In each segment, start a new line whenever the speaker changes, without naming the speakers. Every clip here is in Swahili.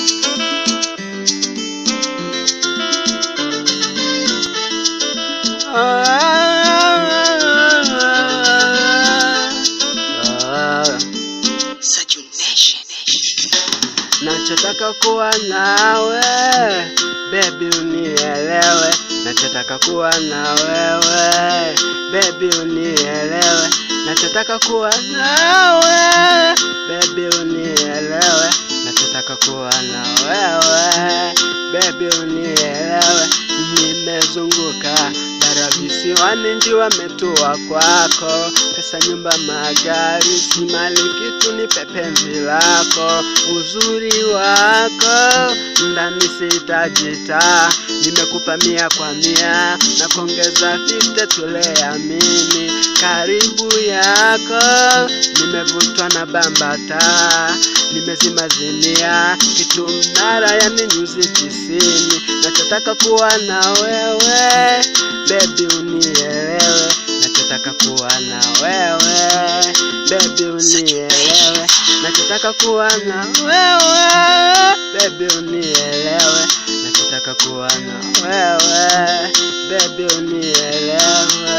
Nachotaka kuwa nawe baby, unielewe. Nachotaka kuwa na wewe baby, unielewe. Nachotaka kuwa nawe baby, unielewe. Nachotaka kuwa na wewe baby, unielewe. Nimezunguka bara visiwani, nji wametua kwako, pesa, nyumba, magari, si mali kitu, ni penzi lako, uzuri wako ndani sitajita, nimekupa mia kwa mia na kuongeza fifte, tuleamini karibu yako, nimevutwa na bambata, nimezimazimia kitu mnara, yani nyuzi tisini, nachotaka kuwa na wewe baby, unielewe, nachotaka kuwa na wewe baby, unielewe, nachotaka kuwa na wewe baby, unielewe, nachotaka kuwa na wewe baby, unielewe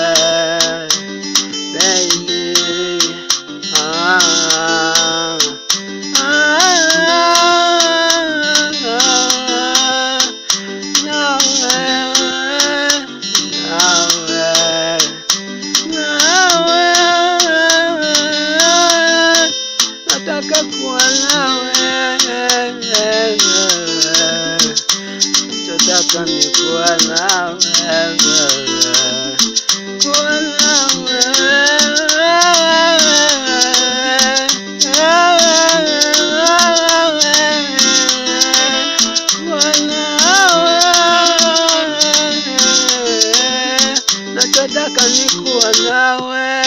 baby ah, ah, na wewe, na wewe, na wewe, nataka kuwa nawe, nataka ni kuwa nawe, kuwa nawe, kuwa nawe, nachotaka ni kuwa nawe.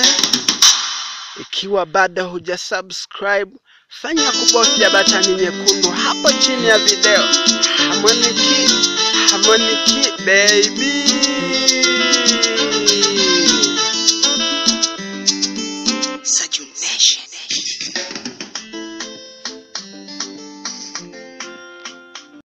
Ikiwa bado huja subscribe, fanya kubofya batani nyekundu hapo chini ya video. Harmonic, Harmonic baby.